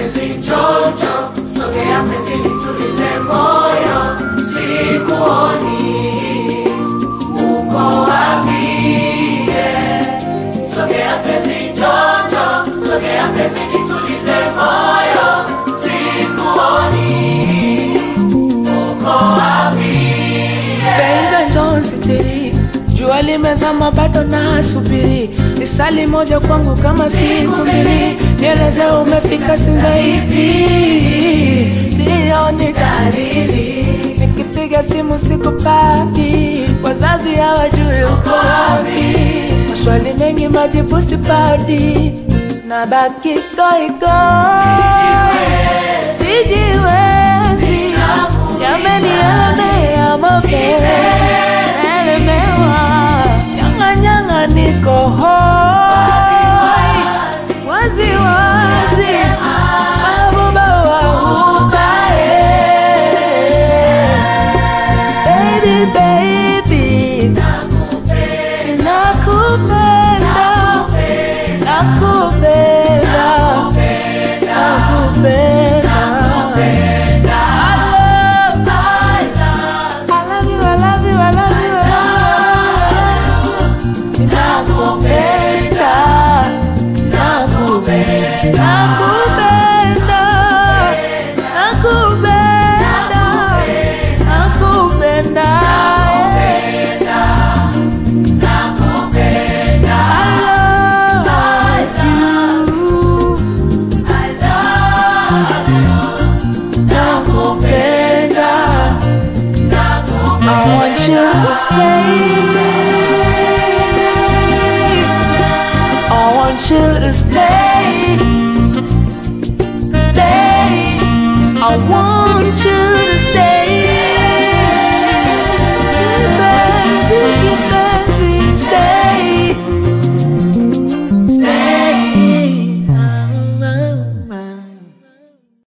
penzi njonjo, sogea penzi nitulize moyo, sikuoni uko wapi? yeah. Sogea penzi njonjo, sogea penzi nitulize moyo, sikuoni uko wapi? yeah. Baby njoo nisitiri, jua limezama bado nasubiri, nisali moja kwangu kama siku mbili, nieleze umefika Sinzaidi, sioni dalili, nikipiga simu sikupati, wazazi hawajui uko wapi, maswali mengi majibu sipati, nabaki goigo, sijiwezi, yamenielemea mapenzi elemewa nyang'anyang'a niko hoi wazi wazi mabuba wahubae baby baby nakupenda nakupenda nakupenda I love you, I love you, I love you, I love you. Nakupenda, nakupenda, nakupenda, nakupenda, I love you. Nakupenda. I want you to stay. I want you to stay.